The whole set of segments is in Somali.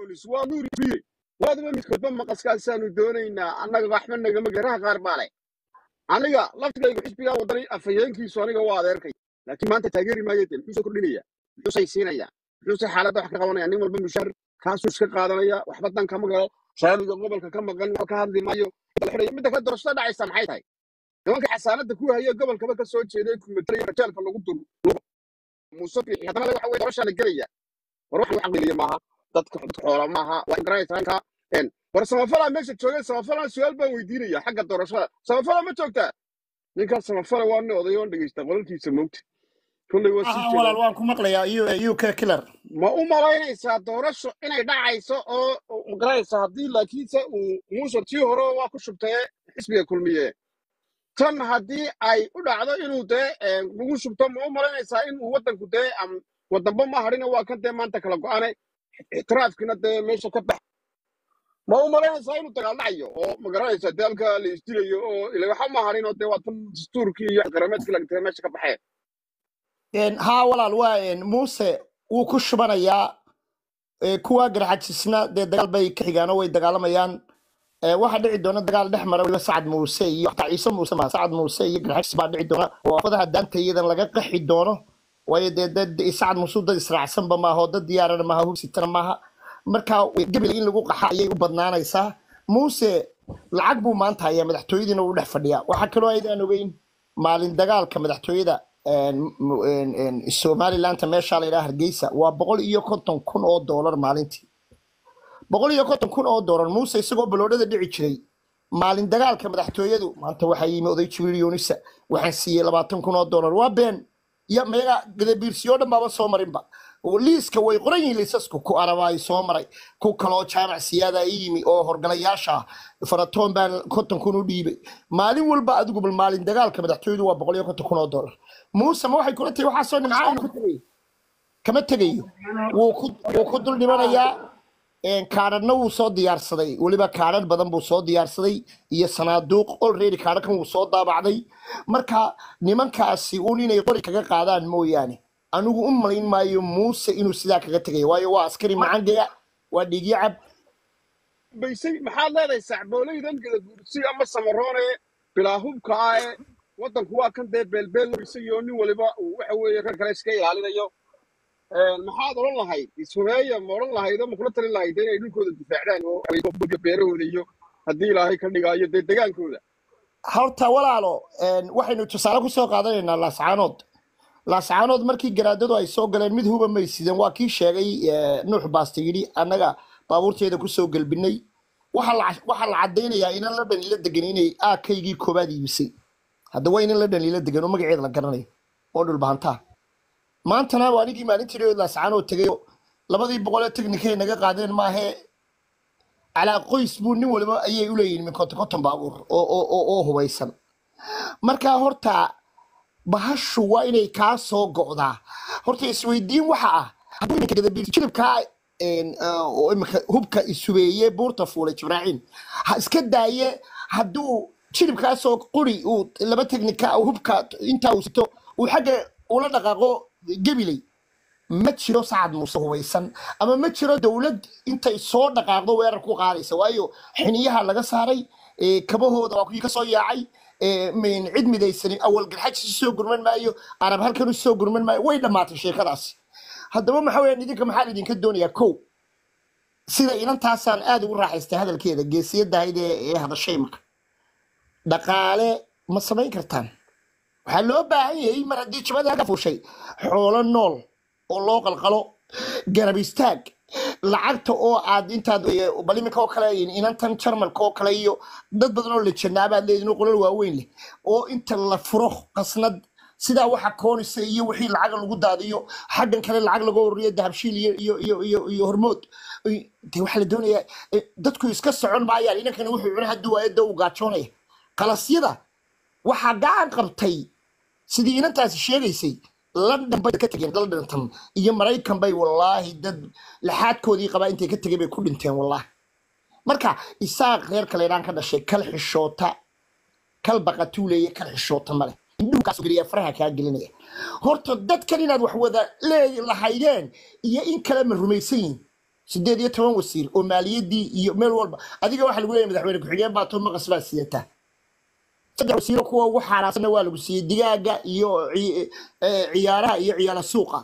boolis waa nuuri biye waadaba midkoodba maqaskaasaanu doonaynaa annaga waxba nagama garaha qaar baa leh aniga laftigaygu xisbigaa wadani afhayeenkiisu aniga waa adeerkay laakiin maanta taageeri maayo de muxuu soo kordhinaya muxuu saysiinaya muxuuse xaaladda wax ka qabanaya nin walba mushaar kaasuu iska qaadanaya waxba dan kama galo shaamiga gobolka ka maqan waa ka hadli maayo la xidhayo midda kale doorashada dhacaysa maxay tahay nimanka xasaanada ku haya gobolkaba ka soo jeeday kumetelaya rajaalka lagu dur muuse bixi haddana waxa weye doorashaa la gelaya war wax lagu caqliya maaha dadka dadka xoola maaha waa ingaraysanka war samafalaa meesha joogay samafalaa su-aal baan weydiinaya xagga doorashada samafala ma joogtaa ninkaas samafala waa nin oday oon dhegeysta qolalkiisa moogta kulley waa sii ah jeedaa walaal waan ku maqlayaa uk killer ma u malaynaysaa doorasho inay dhacayso oo oo magaraysa haddii laakiinse uu muuse tii hore waa ku shubtee xisbiga kulmiye tan haddii ay u dhacdo inuu dee eh, lagu shubto ma u malaynaysaa inuu waddanku dee am- waddanba ma hadhina waa kan dee maanta kala go-ane ictiraafkina dee meesha ka bax ma u malaynaysaa inuu dagaal dhacayo oo magaranaysa dee halka la isdilayo oo ila waxa ma hadhin oo dee waa tan dastuurkii iyo qarameedkii lagtee meesha ka baxeen Een, haa walaal waa een, muuse wuu ku shubanayaa ee, kuwa garxajisna dee dagaal bay ka xigaan oo way dagaalamayaan Ee, waxaa dhici doona dagaal dhex mara weliba sacad muuse iyo xataa ciise muuse ma sacad muuse iyo garxajis baa dhici doona oo afadaha daanta iyadan laga qaxi doono waayo dee dad sacad muuse dad israacsanba maaha oo dad diyaarana maaha hugsitana maaha marka gabil in lagu qaxa ayay u badnaanaysaa muuse lacag buu maanta hayaa madaxtooyadiina uu dhex fadhiyaa waxaa kaloo aydaan ogeyn maalin dagaalka madaxtooyada een, m- een, een, somalilandta meesha la yidhaha hargeysa waa boqol iyo konton kun oo doolar maalintii boqol iyo konton kun oo doolar muuse isagoo baloodhada dhici jiray maalin dagaalka madaxtooyadu maanta waxaa yimi oday jibriil yuunisa waxaan siiyey labaatan kun oo doolar waa been ya meega gadabiirsiyo dhan baaba soo marinba oo liiska way qoran yihiin liisasku ku arabaay soo maray ku kaloo jaamac siyaada i yimi oo horgalayaasha ah faratoon baan konton kun u dhiibay maalin walba adigu bal maalin dagaalka madaxtooyadu waa boqol iyo konton kun oo doolar muuse ma waxay kula tahay waxaasoo nimcaa inuu ka tegayo kama tegayo wuu ku wuu ku dul dhimanayaa een, kaadhadhna wuu soo diyaarsaday weliba kaadhadh badan buu soo diyaarsaday iyo sanaaduuq already kaadhadhkan wuu soo daabacday marka nimankaasi un inay qori kaga qaadaan mooyaane anigu u malayn maayo muuse inuu sidaa kaga tegayo waayo waa askari macangaya waa dhiigyacab baysay maxaad leedahay sacbooleydan gadaguursi ama samaroone bilaa hubka ah ee waddanku waa kan dee beelbeel la baysay oo nin waliba uu waxa weeye reer kale iska ilaalinayo Een, maxaad odhan lahayd ishubeeya ma odhan lahayd oo ma kula talin lahayd inay dhulkooda difaacdaan oo ay buga beerahooda iyo haddii ilaahay ka dhigaayo dee degaankooda horta walaalo een, waxaynu tusaale ku soo qaadanaynaa laascaanood laascaanood markii garaadadu ay soo galeen mid huba may sideen waa kii sheegay eh, nuux baaste yidhi annaga baabuurteeda kusoo gelbinay waxaa la waxaa la caddaynayaa inan la dhaliila degan inay aakaygii koobaad iibisay hadda waa inan la dhaliila degan oo magaceeda la garanayo oo dhulbahantaa maantana waa anigii maalintii dhoweed laascaanood tegay oo labadii boqolee teknikay naga qaadeen maahee calaa qoys buu nin waliba ayay u leeyihin min konton konton baabuur oo oo oo oo hubaysan marka horta bahashu waa inay kaa soo go'daa horta isweydiin waxa ah hadduu iminka gadabiir jilibkaa een, ah, oo iminka hubka isubeeye buurta fuulay jibraaciin ha iska daaye hadduu jilibkaasoo quri uu laba teknika hubka intaa uu sito uu xagga ula dhaqaaqo gebiley ma jiro sacad muuse hubaysan ama ma jiro dowlad intay soo dhaqaaqdo weerar ku qaadaysa waayo xiniyaha laga saaray ee, kabahooda waa kuwii kasoo yaacay ee, min- cid midaysanin awal garxaj soo gurman maayo arab halkan soo gurman maayo way dhammaatay sheekadaasi haddaba waxa weeyaan idinka maxaa idinka doonayaa kow sida inantaasaan aad ugu raaxaystay hadalkeeda geesiyadahayd ee ee hadashay marka dhaqaale ma samayn kartaan waxaa loo baahan yahay mar haddii jabada laga fuushay xoolo nool oo loo qalqalo garab istaag lacagta oo aad intaad eh, bal iminka oo kale inantan jarmalka oo kale iyo dad badan oo la janaabaad leedin oo qolal waaweyn leh oo inta la furo qasnad sidaa waxa koonisa iyo wixii lacag lagu daadiyo xaggan kale lacag laga ururiyo dahabshiil iyo iyo iyo iyo, iyo hormood Ay, dee waxaa la doonayaa eh, dadku iska socon maayaan inankani wuxuu cuna hadduu waayo dee uu gaajoonaya qalasyada waxaa gacan qabtay sidii inantaasi sheegaysay london bay ka tegeen londontan iyo maraykan bay wallaahi dad laxaadkoodii qabaa intay ka tegeen bay ku dhinteen wallaahi marka isaaq reer kaleedhaan ka dhashay kal xishoota kal baqatuuleeye kal xishoota male indhuhukaas geliya faraha kaa gelinaya horta dadkan inaad wax wada lee lahaydeen iyo in kale ma rumaysan yihin sideed iyo toban wasiir oo maaliyadii iyo meel walba adiga waxaa lagu leeyahay madaxweyne ku-xigeen baa to maqas baa sidataa saddex wasiiro kuwa ugu xaaraasana waa lagu siiyey digaaga iyo ci- eh, ciyaaraha iyo ciyaala suuqa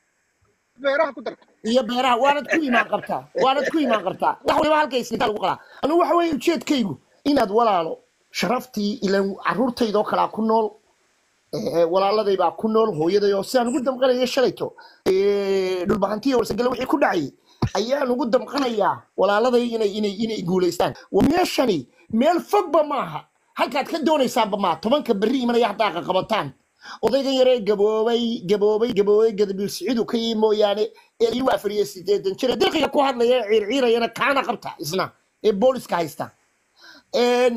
beeraha ku darka iyo beeraha waanad ku imaan qabtaa waanad ku imaan qabtaa wax waliba halka isnitaa lagu qalaa anigu waxa weeye ujeedkaygu inaad walaalo sharaftii ilan caruurtaydoo kalaa ku nool eh, walaaladay baa ku nool hooyaday oo sidaan ugu damqanaya shalayto eh, dhulbahantiya warsagale wixii ku dhacay ayaan ugu damqanayaa walaaladay inay inay inay guulaystaan wa meeshani meel fogba maaha halkaad ka doonaysaanba maa tobanka berri imanaya haddaa qaqabataan odaygan yaree gaboobay gaboobay gaboobay gadabiil siciidu ka yii mooyaane ee ii waafariye sideedan jira dirqiga ku hadlaya ee ciirciirayana kaana qabta isna ee booliska haysta Een,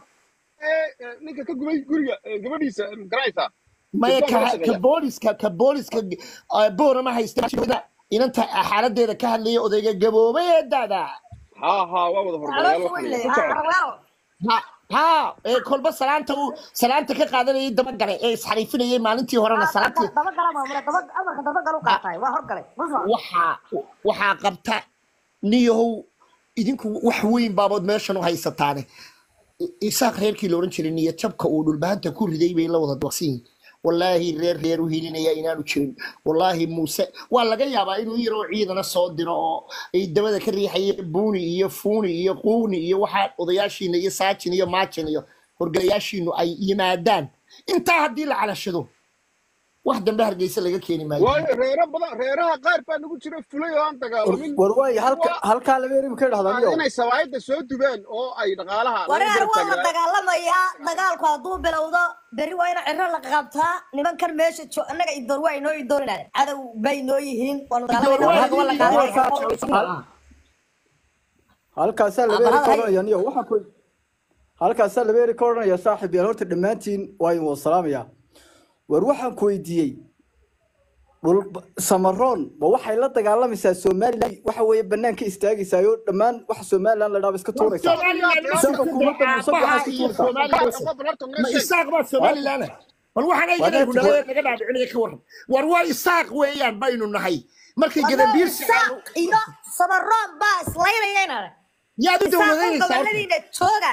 Eh, eh, ninka ka gubay guriga eh, gabadhiisa eh, garanaysaa maya Dibdoo laga ka ka sameeyaa. booliska ka booliska eh, boorama haysta inanta xaaladeeda ka hadlaya odayga gaboobay ee daada ha ha waa wada hormarayaal caloosha waxa weyn weeye. leh Ku soco. ha ha ee kolba salaanta uu salaanta ka qaadanayay dabagale ee isxariifinayay maalintii horena salaantii daba gala maamula daba amarka daba galu qaatay waa horgalay ma waxaa waxaa qabta niyahow idinku wax weyn baabood meeshan u haysataane I- isaaq reerkii la odhan jiray niyad jabka uu dhulbahanta ku riday bay la wada daqsan yihiin wallaahi reer reer u hilinaya inaanu jirin wallaahi muuse waa laga yaabaa inuu yaroo ciidana soo diro oo ay dabada ka riixaya buuni iyo fuuni iyo quuni iyo waxaa odayaashiina iyo saajin iyo maajin iyo horgalayaashiinu ay yimaadaan intaa haddii la calashado wax dambe hargeysa laga keeni maayo waayo reero badan reeraha qaar baa nagu jira fulay oo aan dagaalamin war waay halka Waa- halkaa laba eri ka dhahdaa waa niyo inay sawaayadda soo dubeen oo ay dhaqaalaha laga wareer garab waa la taagnaa dagaalamayaa dagaalku hadduu bilowdo berri waa ina ciro la qabtaa nimankan meesha jo annaga idoor waa inoo idoorinaan cadow bay noo yihiin waanu dagaalamayna waa la qaadanaya halkaasaa laba eri ka odhanaya niyo waxaan ku halkaasaa laba eri ka odhanaya saaxiib yaal horta dhammaantiin waa idin wada salaamaya war waxaan ku weydiiyey dhul samaroon ma waxay la dagaalamaysaa somalilan waxa weeye banaanka istaagaysaa oo dhammaan waxa somalilan la dhaaba iska tuuraysaa isaga hukuumadda muuse waxaa iska tuurtaa ma isaaq baa somalilan bal waxaan ayagana Wadaadku- gudhada naga dhaadhicinaya ka waran war waa isaaq weeyaan baynu nahay markay gadabiirsi isaaq iyo samaroon baa islaynayana yaad u isaaqu dowladanaysaa horta? goboladiina jooga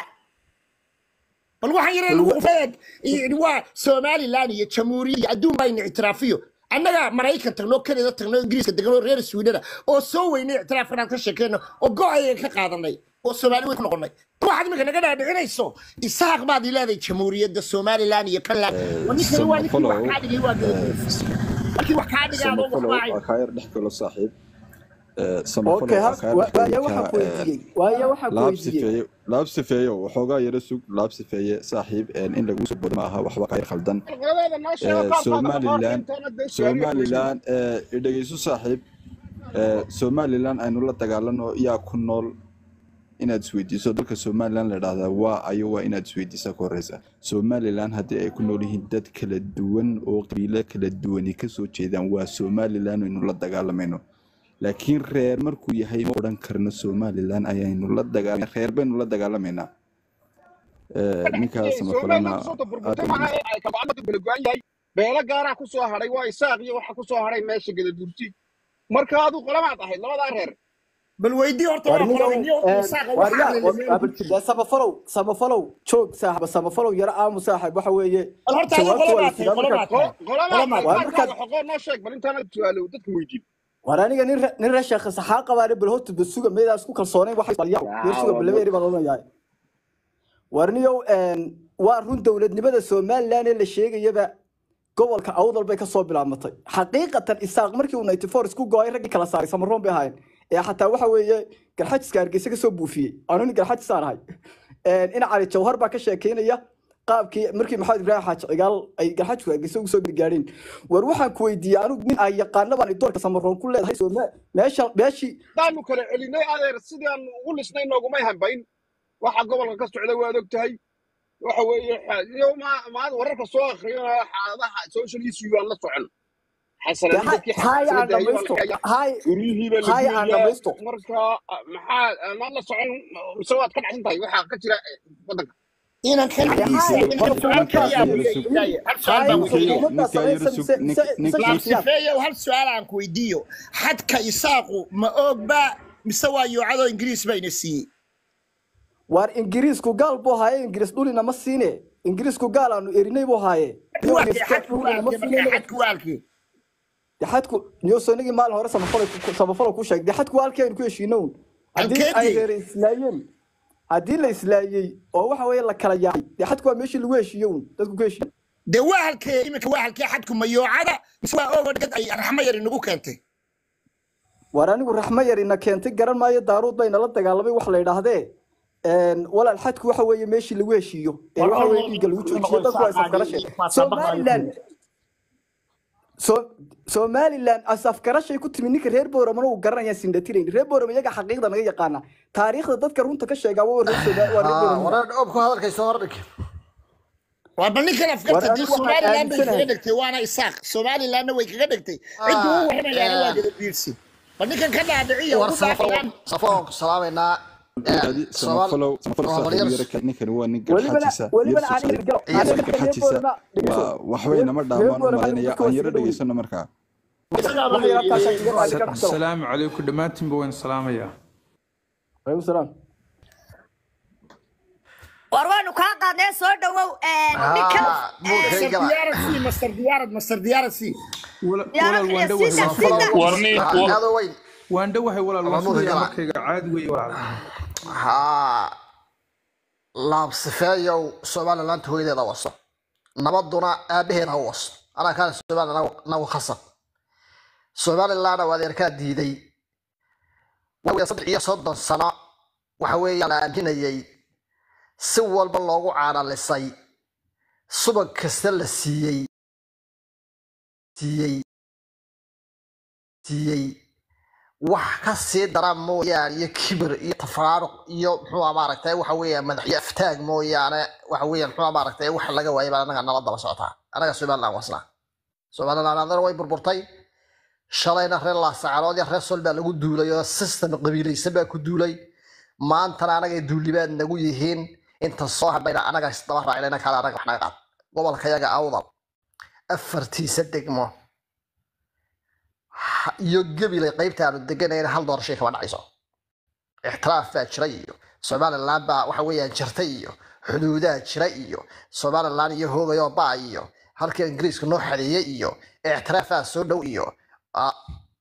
bal waxaan yaree lagu qufeed waa somalilan iyo jamhuuriya iyo adduun baa ina ictiraafiyo annaga maraykan tagno kanada tagno ingiriiska deganoo reer swidana oo soo weynay ictiraafkan aan ka sheekeyno oo go-ayaga ka qaadanay oo soomaali weyn ku noqonay waxaad iminka naga dhaadhicinayso isaaq baad ileeday jamhuuriyadda somalilan iyo kanland ninkani waa ninkii wax kaa dhigay waa gadabiirsi markii wax kaa dhigay adoo samafalow waxbaahay waa kaa yar dhex galo saaxiib Eh, okay samafalow waa kaa ha- waaye dhex waxaan ku galo weydiiyey waaye waxaan ku laab weydiiyey sifeeye laab sifeeyo waxoogaa yara sug laab sifeeye saaxiib eh, in lagu soo bodo ma aha waxba kaa yar khaldan qoladeeda noo sheego Eh, qaar baad somalilan intoona dee su'aaliyo somalilan eh, dhegeyso saaxiib eh, somalilan aynu la dagaalano yaa ku nool inaad isweydiiso dalka somalilan la dhahdaa waa ayo waa inaad isweydiisaa ka horeysa somalilan haddii ay ku nool yihiin dad kala duwan oo qabiilo kala duwani kasoo jeedaan waa somalilan aynu la dagaalamayno laakiin reer markuu yahay ma odhan karno somalilan ayaynu la dagaal reer baynu la dagaalamaynaa Eh, ninkaas samafalana somalilan kusoo aad taburburtay u maaha ee ay kabacdadu kala go-an yahay beelo gaaraa kusoo hadhay waa isaaq iyo waxa kusoo hadhay meesha gadaburti marka adu qolamaad ahayd labadaa reer bal weydii horta waa warniyow qolada niyo isaaqa wax waryaa samafalow samafalow joog saaxiba samafalow yara aamu saaxib waxa weeye bal horta adiga jawaabtu waa qolamaad la tahay sidaa qolamaad markaad tahay qolamaad Qolamaad. Waa markaad- qaarkaaga xoqoo noo sheeg bal intaanad su-aalo dadka weydiin war aniga nin re- nin reer sheekh saxaa qabaane bal horta basuga meedaa isku kalsoonayn waxay balyaw yersuga balabeeri baan odhanayaa warniyow waa run dowladnimada somalilan ee la sheegayaba gobolka awdal bay kasoo bilaabmatay xaqiiqatan isaaq markii uu ninety four isku go-ay raggii kala saaray samaroon bay ahaayeen ee xataa waxa weeye garxajiska hargeysa kasoo buufiyey anu nin garxajisaan ahay ina cali jawhar baa ka sheekeynaya qaabkii markii maxamed ibraahim xaaji cigaal ay garxajku hargeysa ugu soo gaadheen war waxaan ku weydiiyey anigu nin ay yaqaana baan doorka samaroon ku leedahay Sooma- meesha meeshii daanu kala celinay adeer sidaan ugu lisnay noogumay hambayn waxa gobolka ka socda waad og tahay waxa weeye xa- iyo ma- maad wararka soo akhriyana xaaladaha social issue aan la socon xasanadii dadkii hay aan xasaanada ayuu dhamaysto halkaya hay guryihiiba la hay aan gubayaa dhamaysto marka ah, maxaa ah, maad la socon mise waad ka dhacsan tahay waxaa ka jira eh, waddanka inaan kan hay hal su'aal baan hay weydiiyo xukuumadda ninka yar samaysa sug- mise nin- mise nin- mise shakhsiyaad laabsifeeyo hal su'aal aan ku weydiiyo xadka isaaqu ma ogba mise waa yoocadoo ingiriis bayna siiyey waar ingiriisku gaal buu haaye ingiriis dhulina ma siine ingiriisku gaal aanu erinay buu haaye Xadku waa kee, xadku waa kee, markaa xadku waa kee. de xadku niyosonigii maalin hore samafalo samafalo ku sheegay de xadku waa halkii aynu ku heshiino un haddii ay Halkeedii? reere islaayeen haddii la islaayey oo waxa weeye la kala yaacay de xadku waa meeshii lagu heshiiyo un dadku ku heshiiyo dee waa halkee iminka waa halkee xadku ma yoocada mise waa ogodhgad ay raxmo yar inagu keentay waar anigu raxmo yar ina keentay garan maayo daaruud bayna la dagaalamay wax la yidhaahdee walaal xadku waxa weeye meeshii lagu heshiiyo ee waxa weeye dhiigga lagu joojiyo dadku waa isafgarashe somaliland So- somaliland asafgarashay ku timi ninka reer booramana uu garanaya sindhatirayn reer boorama iyaga xaqiiqda naga yaqaana taariikhda dadka runta ka sheegaa waa reer Somaali- waa reer Boorama. wareer obku hadalkayso hordhig waa bal ninkan afgarta War dee anigu waxaan somaliland bay kaga aaminsanahay. dhigtay waana isaaq somalilandna way kaga dhigtay cidda u waramayaana waa gadabiirsi bal ninkan ka dhaadhiciya war ugu baaxiyaan safoon ku salaamaynaa Adi samafalow samafalow saaxiib yara ka ninkani waa nin welibana garxajisa welibana aan yar galo Iyo aan reer reer garxajisa Boorama dhegeyso. waa waxbay nama dhaamaan u malaynaya aan yaro dhegeysano markaa Wax yar halkaas aan kaga qaadi karto. asalaamu calaykum dhammaantiinba waan salaamayaa Waalaikum salaam. war waanu kaa qaadnee soo dhawow ninkan master diyaarad sii master diyaarad master diyaarad sii Wala- Diyaarad walaal waan iyo dhowahay sida- waan sida- warni aado weyn waan dhowahay walaal waan Mamuud sugayaa gala. markayga caadi wey walaal haa laabsifeeyow somaliland hooyadeeda waso nabaduna aabaheeda ha waso anaa kaana somaliland nagu khasab somalilandna waa adeerkaa diiday waxa weeye saddex iyo soddon sano waxa weeyaan la aaminayay si walba loogu caanalisay subag kasta la siiyey siiyey siiyey wax ka sii dara mooyaane iyo kibir iyo tafaaruq iyo muxuu maaragtay waxa weeyaan madaxyo aftaag mooyaane waxa weeyaan muxuu maaragtay wax laga waayay baa anaga nala daba socotaa anaga somaliland wasnaa somaliland adana way burburtay shalayna reer laasacarood iyo reer sol baa lagu duulay oo system qabiilaysan baa ku duulay maantana anagay duulibaad nagu yihiin inta soo hadhayna anaga isdaba raacinayna kale anaga wax naga qaad gobolka yaga awdal afartiisa degmo ha- iyo gabilay qaybta aanu deganayna hal doorashay kama dhacayso ixtiraaf baa jira iyo somaliland baa waxa weeyaan jirtay iyo xuduudaa jira iyo somaliland iyo hoogayoo baa iyo halkii ingiriiska noo xadeeyey iyo ixtiraafaa soo dhow iyo ah,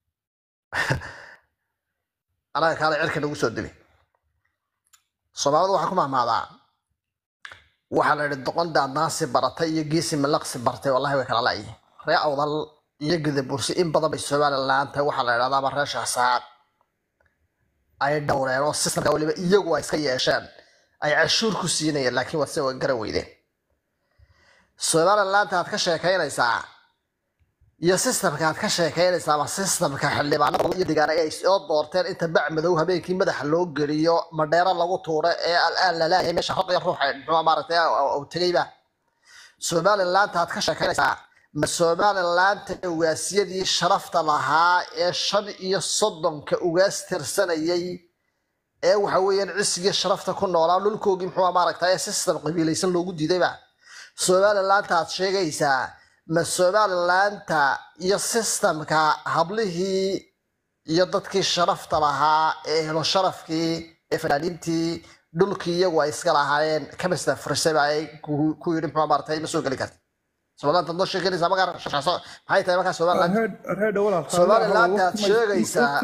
anaga kaale cirka nagu soo degi soomaalidu waxaa ku mahmaadaa waxaa la yidhi doqon daadnaansi baratay iyo geesi malaqsi bartay wallahi way kala la'yihin ree awdal iyo gadabursi in badan bay somaliland tahay waxaa la yidhahdaa ama reer shahsaaq ay dhowreen oo systemka waliba iyagu ay iska yeesheen ay cashuur ku siinayeen laakiin waa sida garan weydeen somalilandta aad ka sheekaynaysaa iyo systemka aad ka sheekaynaysaa ama systemka xildhibaanada iyo deegaana ay soo doorteen inta bac madow habeenkii madaxa loo geliyo madheero lagu tuuro ee al-aan lalaayay meesha xoqiya ruuxa muxuu maaragtay uu tegayba somalilandta aad ka sheekaynaysaa ma somalilandta ugaasiyadii sharafta lahaa ee shan iyo soddonka ugaas tirsanayay ee waxa weeyaan cisigii sharafta ku noolaa dhulkoogii muxuu maaragtay system qabiilaysan loogu diidayba somalilandta aad sheegaysaa ma somalilandta iyo systemka hablihii iyo dadkii sharafta lahaa ee helo sharafkii ee fanaaniintii dhulkii iyagu ay iska lahaayeen kamista furisay baa ay ku ku yidhi muxuu maaragtay ma soo geli karti somaliland noo sheeganaysaa magaa shaqso maxay tahay markaa somaliland reedha walaal somaliland aad sheegaysaa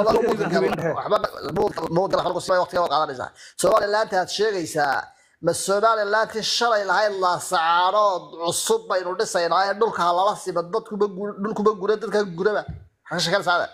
qaadanaysaa somaliland aad sheegaysaa ma somalilandti shalay lahayd laasacaanood cusub baynu dhisaynaa ee dhulka lala sima dadkuba gu- dhulkuba gura dadka guraba maxaa ka sheekanaysaa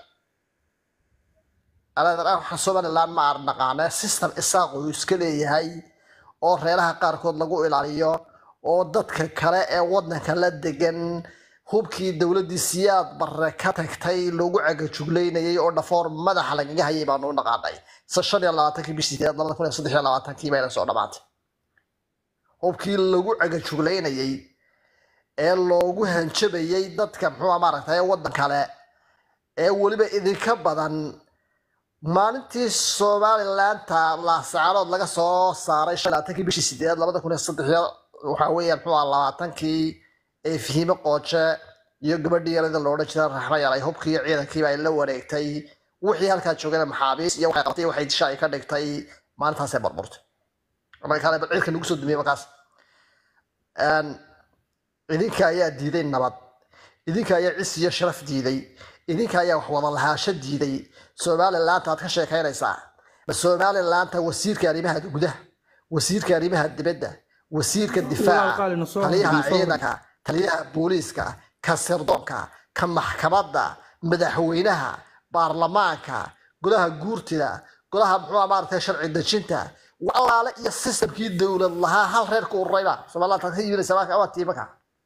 anaga somaliland ma aan naqaane system isaaq uu iska leeyahay oo reeraha qaarkood lagu ilaaliyo oo dadka kale ee wadanka la degan hubkii dowladii siyaad barre ka tagtay loogu cagajuglaynayay oo dhafoor madaxa lagaga hayay baanu u naqaanay se shan iyo labaatankii bishii sideed labada kun iyo saddex iyo labaatankii bayna soo dhamaatay hubkii lagu cagajuglaynayay ee loogu hanjabayay dadka muxuu maaragtay wadan kale ee weliba idinka badan maalintii somalilandta laasacaanood laga soo saaray shan iyo labaatankii bishii sideed labada kun iyo saddex iyo waxaa weeyaan muxuu ahaa labaatankii ee fihime qooje iyo gabadhii yarada loodhan jiray raxma yaray hubkii iyo ciidankiiba ay la wareegtay wixii halkaa joogana maxaabiis iyo waxay qabtay waxay disha ay ka dhigtay maalintaasay burburtay marka kale bal cirka nagu soo dumiyey markaas Een, idinka ayaa diiday nabad idinka ayaa cis iyo sharaf diiday idinka ayaa wax wada lahaasho diiday somalilaanta aad ka sheekaynaysaa ma somalilaanta wasiirka arrimaha gudaha wasiirka arrimaha dibadda wasiirka walaal difaaca qaali na soo taliyaha hormariyo, soo ciidanka taliyaha booliiska ka sirdoonka ka maxkamadda madaxweynaha baarlamaanka golaha guurtida golaha muxuu maaragtay sharci dejinta walaale iyo sistamkii dowlad lahaa hal reer ku ururayba somaliland ka yiminaysa waa tiimaka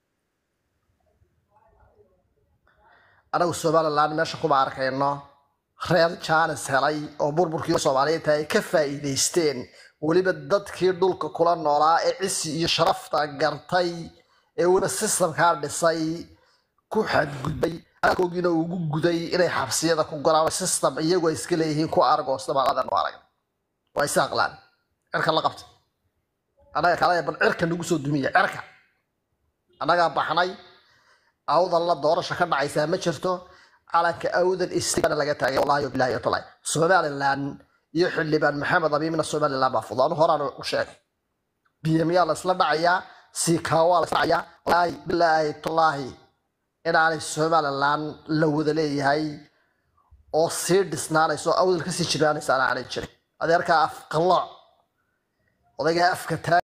anagu somaliland meesha kuma arkayno reer jaanis helay oo burburkii soomaaliyeed ay ka faa'iidaysteen weliba dadkii dhulka kula noolaa ee cisi iyo sharafta gartay ee weliba sistamkaa dhisay ku xadgudbay alkoogiina ugu guday inay xabsiyada ku goraan sistam iyagoo iska leeyihiin ku argoosta maaladan u arag waa is aqlaan cirka la qabta annaga kale bal cirka nagu soo dumiya cirka annagaa baxnay awdan la doorasha ka dhacaysaa ma jirto calanka awdan istigana laga taagay wallahi bilahi watalahi somaliland iyo xildhibaan maxamed abiimina somaliland baa fudaanu horaan u sheegay biyamiyaa la isla dhacayaa siikaawaa la isla dhacayaa wallaahi bilaahi tallaahi inaanay somaliland la wada leeyahay oo sii dhisnaanayso awdal kasii jirnaanaysa aanay jirin adeerkaa af qallooc odaygaa afka taa